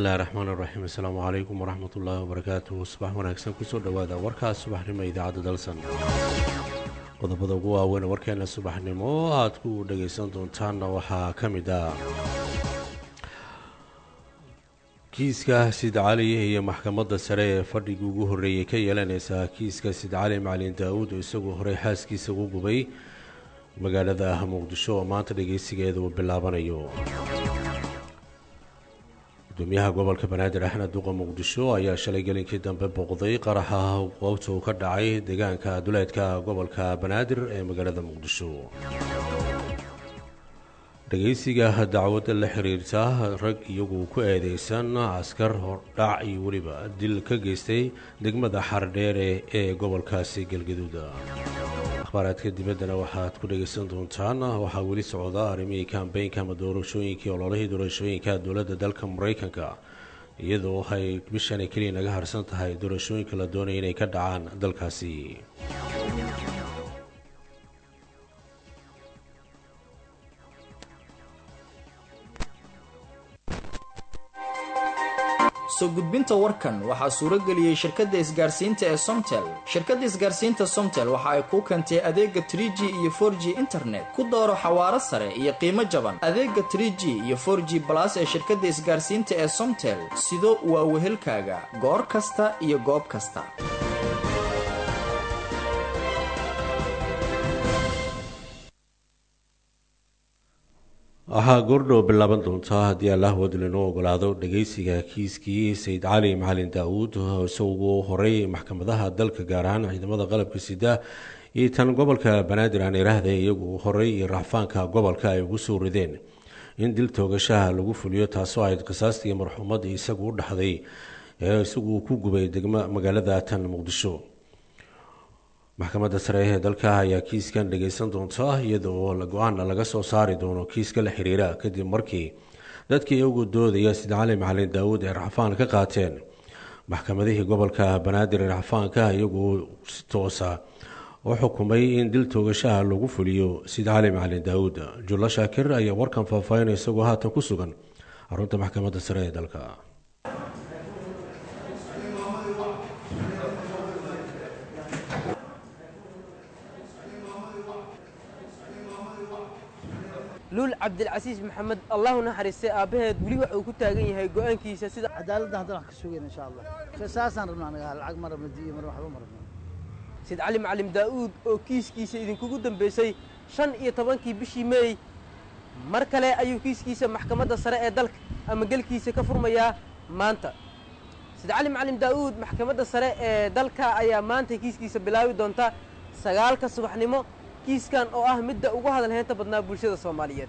bismillahi raxmaan iraxiim assalaamu calaykum waraxmat ullaahi wabarakaatuhu subax wanaagsan kusoo dhowaada warkaas subaxnimo idaacadda dalsan qodobada ugu waaweyn warkeena subaxnimo aad ku dhagaysan doontaanna waxaa ka mid ah kiiska sid cali iyo maxkamadda sare ee fadhigii ugu horreeyey ka yeelanaysa kiiska sid cali macalin daa-uud oo isagoo horey xaaskiisa ugu gubay magaalada muqdisho oo maanta dhageysigeeda uu bilaabanayo gudoomiyaha gobolka banaadir axmed duqa muqdisho ayaa shalay gelinkii dambe booqday qaraxa goobta uu ka dhacay deegaanka duleedka gobolka banaadir ee magaalada muqdisho dhageysiga dacwadda la xiriirta rag iyagu ku eedeysan askar hordhac iyo weliba dil ka geystay degmada xardheere ee gobolkaasi galgaduuda akhbaaraadka dibaddana waxaad ku dhagaysan doontaan waxaa weli socda arrimihii kambeynka ama doorashooyinkii ololihii doorashooyinka dowladda dalka maraykanka iyadoo ay bishan keliya naga harsan tahay doorashooyinka la doonaya inay ka dhacaan dalkaasi soo gudbinta warkan waxaa suuro geliyey shirkadda isgaarsiinta ee somtel shirkadda isgaarsiinta somtel waxa ay kuu keentay adeega tr g iyo for g internet ku dooro xawaaro sare iyo qiimo jaban adeega tr g iyo for g balas ee shirkadda isgaarsiinta ee somtel sido waa wehelkaaga goor kasta iyo goob kasta waxaa goordhow bilaaban doontaa haddii allah wadlinoo ogolaado dhageysiga kiiskii sayid cali macalin daa-uud isagoo horey maxkamadaha dalka gaar ahaan ciidamada qalabka sida iyo tan gobolka banaadir aan iraahda iyagu horey iyo racfaanka gobolka ay ugu soo rideen in dil toogashaha lagu fuliyo taasoo ahayd qisaastii marxuumadii isagu u dhaxday ee isagu ku gubay degmo magaalada tan muqdisho maxkamadda sare ee dalka ayaa kiiskan dhageysan doonta iyadoo go-aana laga soo saari doono kiiska la xiriira kadib markii dadkii iyagu doodaya sida cali macalin daawuud ee racfaan ka qaateen maxkamadihii gobolka banaadir ee racfaanka iyagu si toosa u xukumay in dil toogashaha lagu fuliyo sida cali macalin daawuud jullo shaakir ayaa warkan faahfaahinaya isagoo haatan ku sugan xarunta maxkamadda sare ee dalka luul cabdilcasiis maxamed allahu naxariistay aabbaheed weli waxa uu ku taagan yahay go-aankiisa sida cadaaladda haddana wax ka sugayna insha allah saasaan rabnaa anaga lacag ma rabno diyo mar waxba ma rabno sid cali macalim daa'uud oo kiiskiisa idinkugu dambaysay shan iyo tobankii bishii meey mar kale ayuu kiiskiisa maxkamadda sare ee dalka ama gelkiisa ka furmayaa maanta sid cali macalim daa'uud maxkamadda sare ee dalka ayaa maanta kiiskiisa bilaabi doonta sagaalka subaxnimo kiiskan oo ah midda ugu hadal heynta badnaa bulshada soomaaliyeed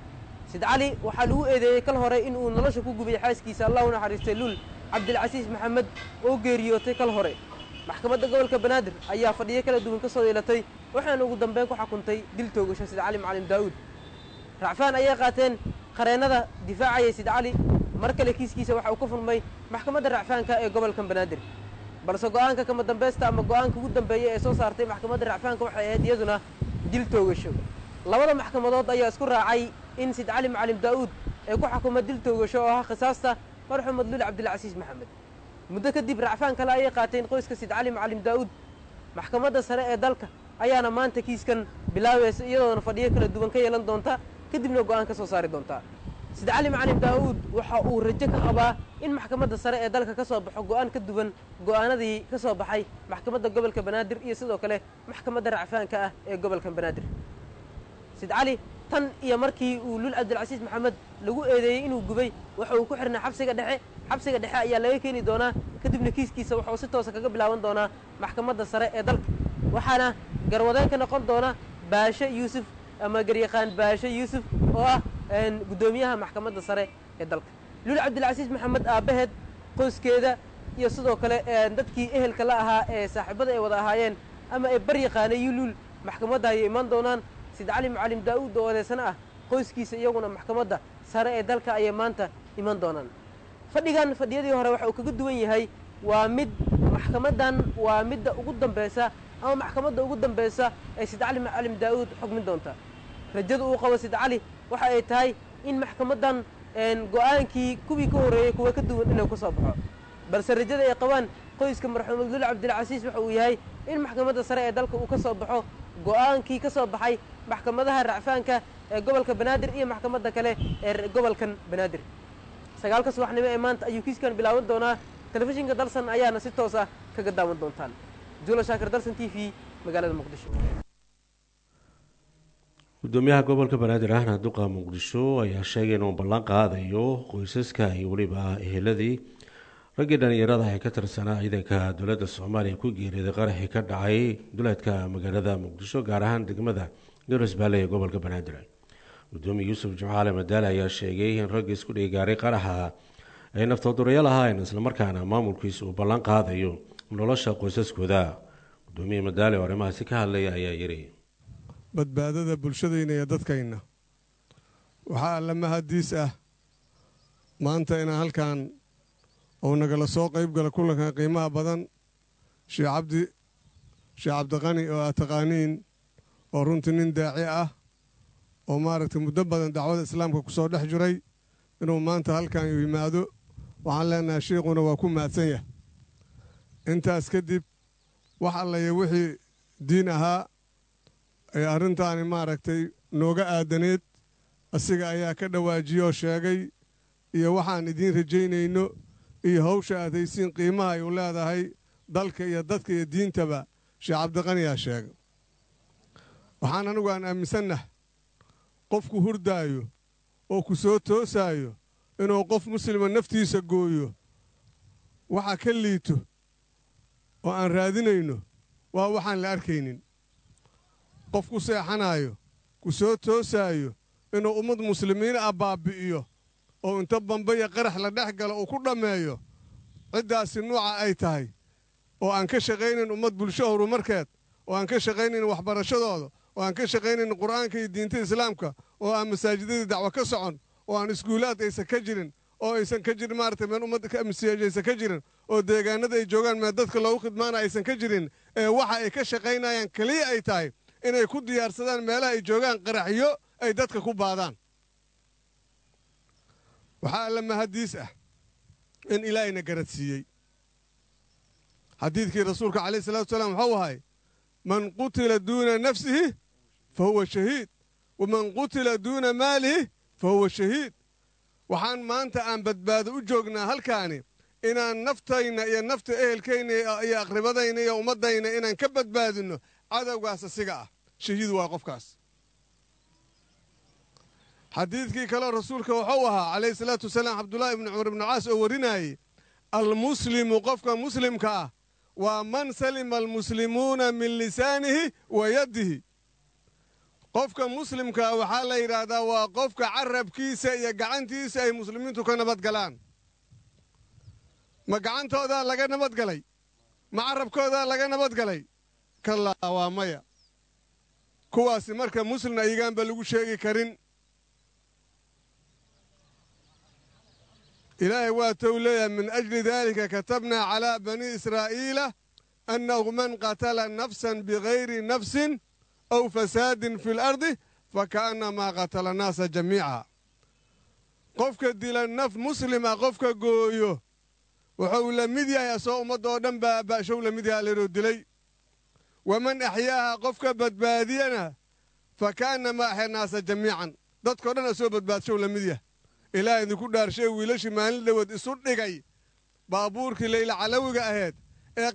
sid cali waxaa lagu eedeeyey kal hore in uu nolosha ku gubay xaaskiisa allah u naxariistay luul cabdilcasiis maxamed oo geeriyootay kal hore maxkamadda gobolka banaadir ayaa fadhiyo kala duwan ka soo yeelatay waxaana ugu dambeyn ku xukuntay dil toogasho sid cali macalim daa'uud racfaan ayay qaateen qareennada difaacayay sid cali mar kale kiiskiisa waxa uu ka furmay maxkamadda racfaanka ee gobolka banaadir balse go-aanka kama dambaysta ama go-aanka ugu dambeeya ee soo saartay maxkamadda racfaanka waxay ahayd iyaduna dil toogasho labada maxkamadood ayaa isku raacay in sid cali macalim daa'uud ee ku xukuma dil toogasho oo ah khisaasta marxumed luul cabdilcasiis maxamed muddo kadib racfaan kale ayay qaateen qoyska sid cali macalim daa'uud maxkamadda sare ee dalka ayaana maanta kiiskan bilaabaysa iyadoona fadhiyo kala duwan ka yeelan doonta kadibna go-aan ka soo saari doonta sid cali macalim daa'uud waxa uu rajo ka qabaa in maxkamadda sare ee dalka ka soo baxo go-aan ka duwan go-aanadii ka soo baxay maxkamadda gobolka banaadir iyo sidoo kale maxkamadda racfaanka ah ee gobolka banaadir sid cali tan iyo markii uu luul cabdilcasiis maxamed lagu eedeeyey inuu gubay waxa uu ku xirnaa xabsiga dhexe xabsiga dhexe ayaa laga keeni doonaa kadibna kiiskiisa waxauu si toosa kaga bilaaban doonaa maxkamadda sare ee dalka waxaana garwadeen ka noqon doona baashe yuusuf ama garyaqaan baashe yuusuf oo ah guddoomiyaha maxkamadda sare ee dalka luul cabdilcasiis maxamed aabbaheed qoyskeeda iyo sidoo kale dadkii ehelka la ahaa ee saaxiibada ay wada ahaayeen ama ay bar yaqaanay luul maxkamadda ayay imaan doonaan sid cali macalim daa'uud oo odeysana ah qoyskiisa iyaguna maxkamadda sare ee dalka ayay maanta iman doonaan fadhigan fadhiyadii hore waxa uu kaga duwan yahay waa mid maxkamaddan waa midda ugu dambaysa ama maxkamadda ugu dambaysa ee sid cali macalim daa'uud xukmin doonta rajada uu qabo sid cali waxa ay tahay in maxkamaddan go-aankii kuwii ka horreeyey kuwa ka duwan inuu ka soo baxo balse rajada ay qabaan qoyska marxuum abdul cabdilcasiis waxa uu yahay in maxkamadda sare ee dalka uu ka soo baxo go-aankii ka soo baxay maxkamadaha racfaanka ee gobolka banaadir iyo maxkamadda kale ee gobolkan banaadir sagaalka subaxnimo ee maanta ayuu kiiskan bilaaban doonaa telefishinka dalsan ayaana si toos ah kaga daawan doontaan jula shaakir dalsan t v magaalada muqdisho gudoomiyaha gobolka banaadir ahna duqa muqdisho ayaa sheegay inuu ballan qaadayo qoysaska iyo weliba eheladii raggii dhallinyarada ee ka tirsanaa ciidanka dowladda soomaaliya ku geeriyooday qaraxii ka dhacay duleedka magaalada muqdisho gaar ahaan degmada garas baale ee gobolka banaadir gudoomiya yuusuf jimcaale madaale ayaa sheegay in raggii isku dhigaaray qaraxa ay naftoodurayaal ahaayeen islamarkaana maamulkiisa uu ballan qaadayo nolosha qoysaskooda gudoomiye madaale oo arrimahaasi ka hadlaya ayaa yiri badbaadada bulshadayna iyo dadkayna waxaa alla mahadiis ah maanta inaan halkan uu nagala soo qayb gala kulankan qiimaha badan sheekh cabdi sheekh cabdiqani oo aad taqaaniin oo runtii nin daaci ah oo maaragtay muddo badan dacwada islaamka ku soo dhex jiray inuu maanta halkan uu yimaado waxaan leenahay sheikhuna waa ku mahadsan yahay intaas kadib wax allaya wixii diin ahaa ee arrintaani maaragtay nooga aadaneed asiga ayaa ka dhawaajiyoo sheegay iyo waxaan idiin rajaynayno iyo hawsha aad haysiin qiimaha ay u leedahay dalka iyo dadka iyo diintaba sheekh cabdiqaniyaa sheegay waxaan anigu aan aaminsannaha qofku hurdaayo oo ku soo toosaayo inuu qof muslima naftiisa gooyo waxa ka liito oo aan raadinayno waa waxaan la arkaynin qof ku seexanaayo ku soo toosaayo inuu ummad muslimiin ah baabbi'iyo oo inta bambaya qarax la dhex galo uu ku dhammeeyo ciddaasi nuuca ay tahay oo aan ka shaqaynayn ummad bulsho horumarkeed oo aan ka shaqaynayn waxbarashadooda oo aan ka shaqaynayn qur'aanka iyo diinta islaamka oo aan masaajidadii dacwo ka socon oo aan iskuulaad aysan ka jirin oo aysan ka jirin maaragtay meel ummadda masiijaysan ka jirin oo deegaanada ay joogaan meel dadka loogu khidmaana aysan ka jirin ee waxa ay ka shaqaynayaan keliya ay tahay inay ku diyaarsadaan meelaha ay joogaan qaraxyo ay dadka ku baadaan waxaa alla mahadiis ah in ilaahayna garadsiiyey xadiidkii rasuulka calayhi salatu wasalaam waxuu ahay man qutila duuna nafsihi fa huwa shahiid waman qutila duuna maalihi fa huwa shahiid waxaan maanta aan badbaado u joognaa halkaani inaan naftayna iyo nafta ehelkayna iyo aqribadayna iyo ummaddayna inaan ka badbaadinno cadowgaas asiga ah shahiid waa qofkaas xadiidkii kaleo rasuulka wuxuu ahaa calayhi salaatu wasalaam cabdullaahi ibni cumar ibnu caas oo warinaayey almuslimu qofka muslimka ah waa man salima almuslimuuna min lisaanihi wa yaddihi qofka muslimkaa waxaa la yidhaahdaa waa qofka carabkiisa iyo gacantiisa ay muslimiintu ka nabadgalaan ma gacantoodaa laga nabadgalay ma carabkoodaa laga nabadgalay kallaa waa maya kuwaasi marka muslim ayagaanba lagu sheegi karin ilaahay waa tou leeyahay min ajli daalika katabnaa calaa banii israa'iila annahu man qatala nafsan bigayri nafsin aw fasaadin fi lardi faka'annamaa qatala annaasa jamiica qofka dila naf muslima qofka gooyo wuxuu la mid yahay asoo ummaddoo dhan baaba'show la mid yahay leroo dilay waman axyaaha qofka badbaadiyana faka'annamaa axya naasa jamiican dadkao dhan asoo badbaadshow la mid yahay ilaah idinku dhaarshay wiilashii maalin dhawood isu dhigay baabuurkii layla calawiga ahayd ee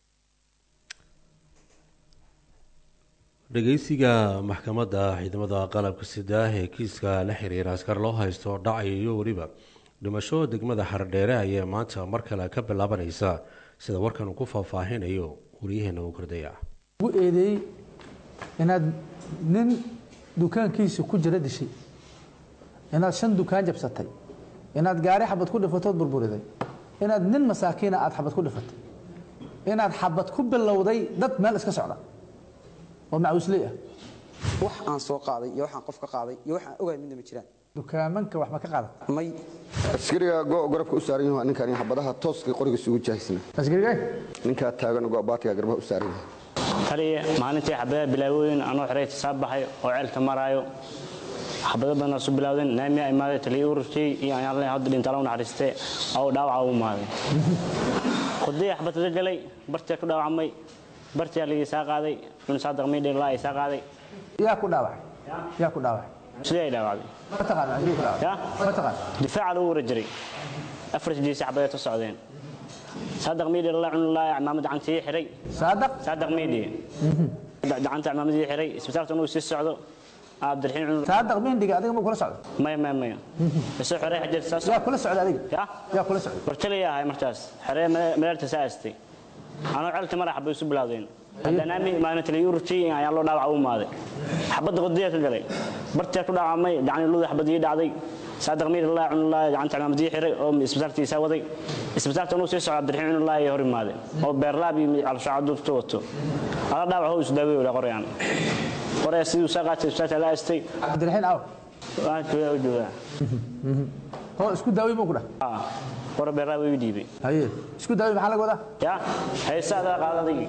dhegeysiga maxkamadda ciidamada qalabka sida ee kiiska la xiriira askar loo haysto dhacay iyo weliba dhimasho degmada xardheere ayaa maanta mar kale ka bilaabanaysa sida warkan uu ku faahfaahinayo waryaheena uu kordaya ugu eedeeyey inaad nin dukaankiisa ku jira dishay inaad shan dukaan jabsatay inaad gaari xabad ku dhifatood burburiday inaad nin masaakiina aad xabad ku dhifatay inaad xabad ku bilowday dad meel iska socda oo macuusley ah wax aan soo qaaday iyo waxaan qof ka qaaday iyo waxaan ogahay midna ma jiraan dukaamanka wax ma ka qaadat may askariga go garabka u saaran yahay ninkan xabadaha tooska qoriga isugu jaahisna asgariga ninka taagan go baatiga garbaha u saaran yahay taliya maalintii xabadaha bilaawooyin anoo xiray tisaab baxay oo ceelka maraayo xabado badanaa su bilaawdeen naamiyaa imaaday taliya ururkii iyo ayaan le hadda dhintaala u naxariistee oo dhaawaca u imaaday khudaya xabad ka galay bartiyaa ku dhaawacmay bartiyaa laga isaa qaaday cun saadaq miidhe laa isaa qaaday yaa ku dhaawacay yaa ku dhaawacay sidee ay dhaawacday ma taqaan aduu ku dhaawacay ya ma taqaan difaaca lagu wara jiray afar sidiisi xabadeed u socdeen saadaq miidhe laa cun laa cimaamad gacantii xiray saadaq saadaq miidhe gacanta cimaamadii xiray isbitaalka inuu sii socdo cabdiraxiin cun saadaq mindhiga adiga ma kula socdo maya maya maya isoo xerey xajeer saas yaa kula socda adiga ya yaa kula socda warjalaya ahay markaas xeree maleerta saa astay anoo celta madaxa bay isu bilaawdeen haddanaami maalin taliya ururtii ayaa loo dhaawaca u imaaday xabadda qodiya ka galay bartiyaa ku dhaawacmay gacani luda xabadii dhacday saadaq miir laa cunulaa gacanta cimaamadii xiray oo isbitaalkiisa waday isbitaalka inuu sii soco cabdiraxiin cunulaa iyo hor imaaday oo beerlaab iyo calshaacadudta wato ala dhaawac hoo isu daawey wala qorayaan qoraya siduu saa qaatay isbitaalka la astay cabdiraxiin aw waan joogaa u joogaa hoo isku daaway buu ku dhah Ah, qora beerlaab way u dhiibay haye isku daaway maxaa laga wadaa ya haysaada qaadadii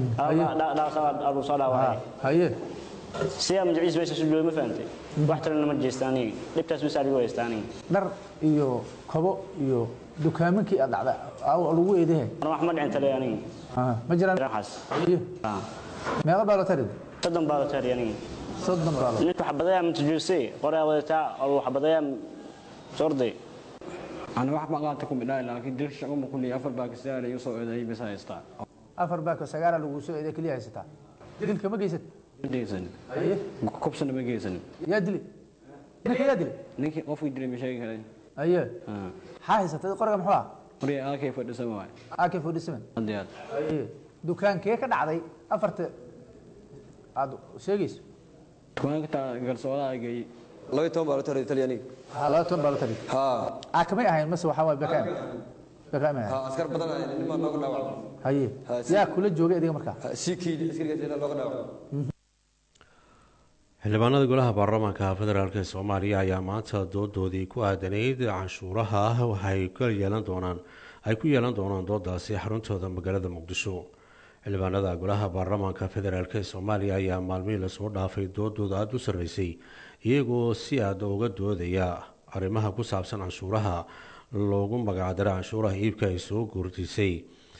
alu soo dhaawacay haye siyaa magaciis meesha su jooga ma fahantay wax talena ma jeesta aniga dhibtaas bas adigu haysta aniga dhar iyo kobo iyo dukaaminkii aad dhacda aw lagu eedahe ana wax ma dhicin tale aniga Ah, ma jiraan waxaas haye Ah, meeqa baa loo tarid soddon baa la taari aniga soddon baa loo ninka xabadayaa matajuuse qoraa wadataa oo xabadayaa sorday أنا واحد ما قاعد تكون بداية لكن دير الشعب كل أفر باكستان يوصل إلى أي بس هايستا afar baako sagaala lagu soo eeday keliya haysataa dilka ma geysat جيسن haye كوبسنا ما جيسن yaa dili ninka yaa dili نيكي قف يدري مشاكل هاي haye آه maxaa haysatay qoriga muxuu ah مري آه كيف بدي سماعي ak forty seven عندي haye dukaankee ka dhacday afarta aad sheegayso كمان كنت قال سؤال جاي laba iyo toban baa loo taray talyaaniga ha laba toban baa la tarid ha aa kamay ahayn mase waxaa waay bakaam bakaam ha ahayn askar badan ayaa nimaa looga dhaawacay haye Ha, si- yaa kula joogay adiga markaa Ha, sii kiidi askarigaas ilaa looga dhaawacay xildhibaanada golaha baarlamaanka federaalk ee soomaaliya ayaa maanta doodoodii ku aadanayd canshuuraha waxay ka yeelan doonaan ay ku yeelan doonaan doodaasi xaruntooda magaalada muqdisho xildhibaanada golaha baarlamaanka federaalk ee soomaaliya ayaa maalmihii lasoo dhaafay doodooda aada u sarreysay iyagoo si aada uga doodaya arrimaha ku saabsan canshuuraha loogu magacdaray canshuuraha iibka ay soo guurtisay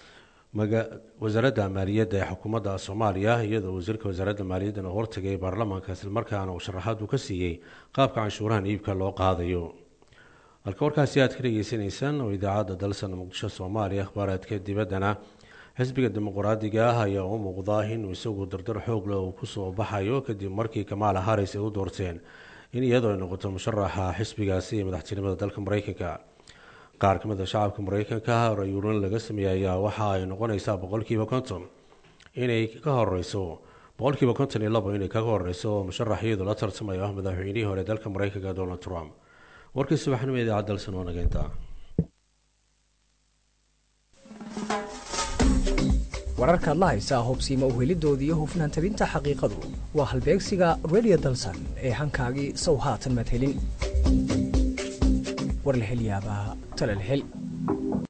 wasaaradda maaliyadda ee xukuumadda soomaaliya iyadoo wasiirka wasaaradda maaliyaddan oo hortagay baarlamaanka islamarkaana uu sharaxaad uu ka siiyey qaabka canshuurahan iibka loo qaadayo halka warkaasi aad ka dhageysanaysaan oo idaacadda dalsan muqdisho soomaaliya akhbaaraadka dibaddana xisbiga dimuqraadiga ah ayaa u muuqda inuu isagu dardar xoog leh uu kusoo baxayo kadib markii kamaala haris ay u doorteen in iyadoo ay noqoto musharaxa xisbigaasi ee madaxtinimada dalka mareykanka qaar ka mid a shacabka mareykanka rayuurin laga sameeyey ayaa waxa ay noqonaysaa boqolkiiba konton inay ka horeyso boqolkiiba konton iyo labo inay kaga horeyso oo musharax iyadu la tartamayo ah madaxweynihii hore dalka mareykanka donald trump warkii subaxnimo idaacad dalsan oo nageynta wararkaad la haysaa hubsiima uhelidooda iyo hufnaan tabinta xaqiiqadu waa halbeegsiga radio dalsan ee hankaagii sow haatan madhelin war la hel yaabaa tala la hel